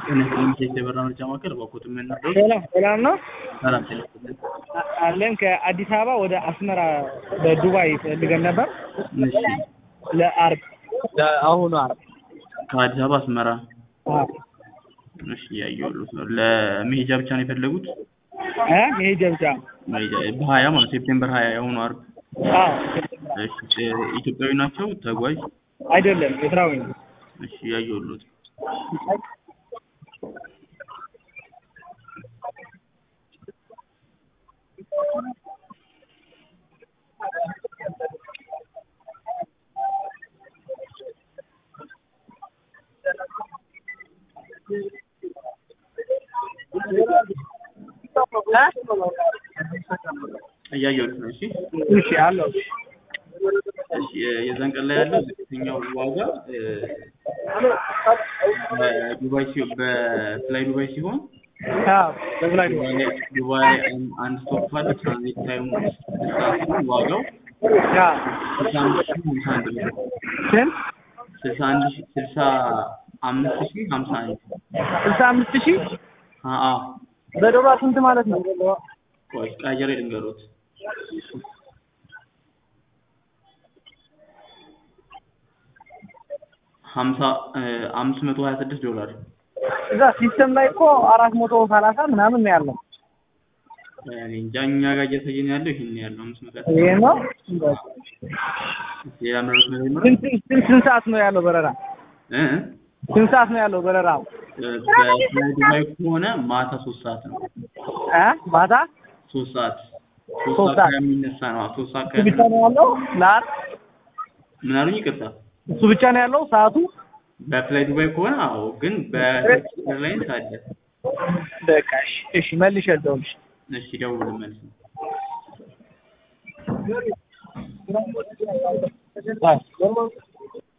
ጤና የበራ ምርጫ ማዕከል ባኮት የምንነበሩ ሰላም ሰላም ነው ሰላም ቴሌፎን አ- አለን ከአዲስ አበባ ወደ አስመራ በዱባይ ፈልገን ነበር እሺ ለአርብ ለአሁኑ አርብ ከአዲስ አበባ አስመራ አዎ እሺ ያየሁት ነው ለመሄጃ ብቻ ነው የፈለጉት እ መሄጃ ብቻ መሄጃ በሀያ ማለት ሴፕቴምበር ሀያ የሆኑ አርብ አዎ እሺ እ- ኢትዮጵያዊ ናቸው ተጓዥ አይደለም ኤርትራዊ ነው እሺ ያየሁት እያየሁት ነው እሺ እሺ አለው እሺ የ- የዛን ቀን ላይ ያለው ዝቅተኛው ዋጋ እ፣ በዱባይ ሲሆን በፍላይ ዱባይ ሲሆን አዎ በፍላይ ነው ዱባይ ላይ ዱባይ ላይ አን- አንድ ስቶፕ አለ ትራንዚት ታይሙ ስድስት ሰዓት ሲሆን ዋጋው አዎ ስልሳ አምስት ሺህ ሀምሳ አንድ ብር ስንት ስልሳ አንድ ሺህ ስልሳ አምስት ሺህ ሀምሳ አንድ ስልሳ አምስት ሺህ አ- አዎ በዶላር ስንት ማለት ነው ቆይ ቀያየር ልንገሮት ሀምሳ እ፣ አምስት መቶ ሀያ ስድስት ዶላር እዛ ሲስተም ላይ እኮ አራት መቶ ሰላሳ ምናምን ነው ያለው እኔ እንጃ እኛ ጋር እያሳየን ያለው ይሄን ነው ያለው አምስት መቶ ሀያ ይሄ ነው ስድስት ሌላ ምረት ነገር ይኖራል ስንት ስንት ስንት ሰዓት ነው ያለው በረራ እ እ? ስንት ሰዓት ነው ያለው በረራ እ፣ በፍላይ ዱባይ ከሆነ ማታ ሶስት ሰዓት ነው እ ማታ ሶስት ሰዓት ሶስት ሶስት ሰዓት ሰዓት። የሚነሳ ነው አዎ፣ ሶስት ሰዓት እሱ ብቻ ከ- ነው ያለው ለአርብ ምን አሉኝ ይቅርታ እሱ ብቻ ነው ያለው ሰዓቱ በፍላይ ዱባይ ከሆነ አዎ ግን በቱርኪሽ ኤርላይንስ አለ በቃ እሺ እሺ መልሼ ልደውልልሽ እሺ ደውል መልስ አዎ